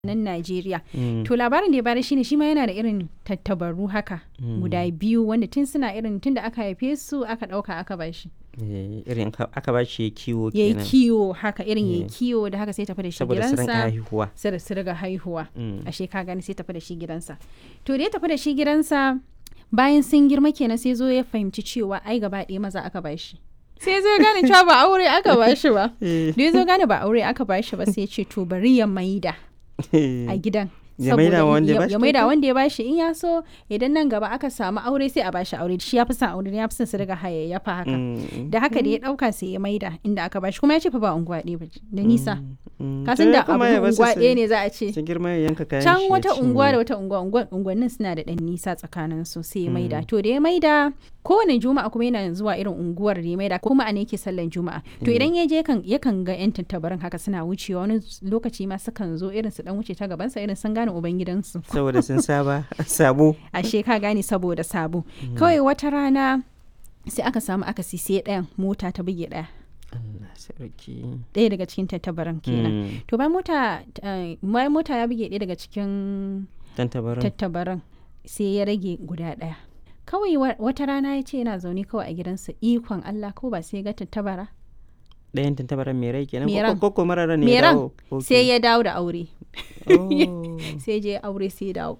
nan Najeriya. To labarin da ya bada shine shi ma yana da irin tattabaru haka guda biyu wanda tun suna irin tun da aka haife su aka ɗauka aka bashi. Eh, irin ka- aka ba shi kiwo Ya yi kenan kiwo haka irin ya yi Eh. kiwo da haka sai tafi da shi saboda su rinka gidansa. haihuwa Sai da su riga haihuwa. Mm. Ashe ka gani sai tafi da shi gidansa. To da ya tafi da shi gidansa bayan sun girma kenan sai zo ya fahimci cewa ai gaba ɗaya maza aka bashi. Sai zo ya gane cewa ba aure aka bashi ba. Eh, Da ya zo gane ba aure aka bashi ba sai ya ce to bari ya maida. a gidan Ya maida wa wanda ya ya- bashi ya maida kyauta? wanda ya bashi in ya so idan nan gaba aka samu aure sai a bashi aure shi ya fi son aure ya fi son su riga hayayyafa haka Mm, da haka da ya dauka sai ya maida inda aka bashi kuma ya ce fa ba unguwa ɗaya ba ce, da nisa mm. ka To san ya da abu kuma ya basu unguwa su- ɗaya ne za a ce su girma ya yanka kayan can shi ya wata unguwa da cinye. wata unguwa unguwa- unguwannin suna da ɗan nisa tsakanin su sai ya maida to da ya maida kowane juma'a kuma yana zuwa irin unguwar da ya maida kuma a ne yake sallan juma'a to idan ya je yakan yakan ga yan tattabarin haka suna wucewa wani lokaci ma sukan zo irin su dan wuce ta gabansa irin sun gane ubangidansu saboda sun saba sabo ashe ka gane saboda sabo kawai wata rana sai aka samu aka sai ɗayan mota ta buge ɗaya Allah sarki ɗaya daga cikin tattabaran kenan Mm, to bayan mota eh, bayan mota ya buge ɗaya daga cikin tantabarin tattabaran sai ya rage guda ɗaya kawai wa- wata rana ya ce yana zaune kawai a gidansa ikon Allah ko ba sai ya ga tattabara ɗayan tantabaran mai rai kenan Mai ko- ran. ko ko marara ne mai ya ran dawo Ok. sai ya dawo da aure Oh. sai je aure sai ya dawo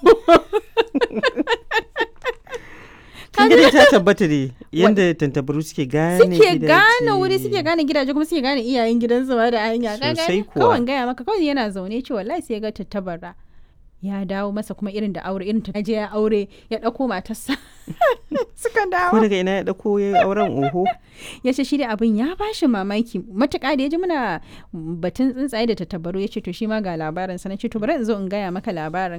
kin ga dai ta tabbata ne yanda tantabaru suke gane suke gidaje. gane wuri suke gane gidaje kuma suke gane iyayen gidansu ma da hanya ka Sosai gane kuwa. kawai gaya maka kawai yana zaune ce wallahi sai ya ga tattabara ya dawo masa kuma irin da aure irin ta je ya aure ya dauko matarsa suka ko dawo daga ina ya dauko ya yi auren oho ya ce shi dai abin ya bashi mamaki matuƙa da ya ji muna batun tsuntsaye da tattabaru ya ce to shi ma ga labarin sa na ce to bari in zo in gaya maka labarin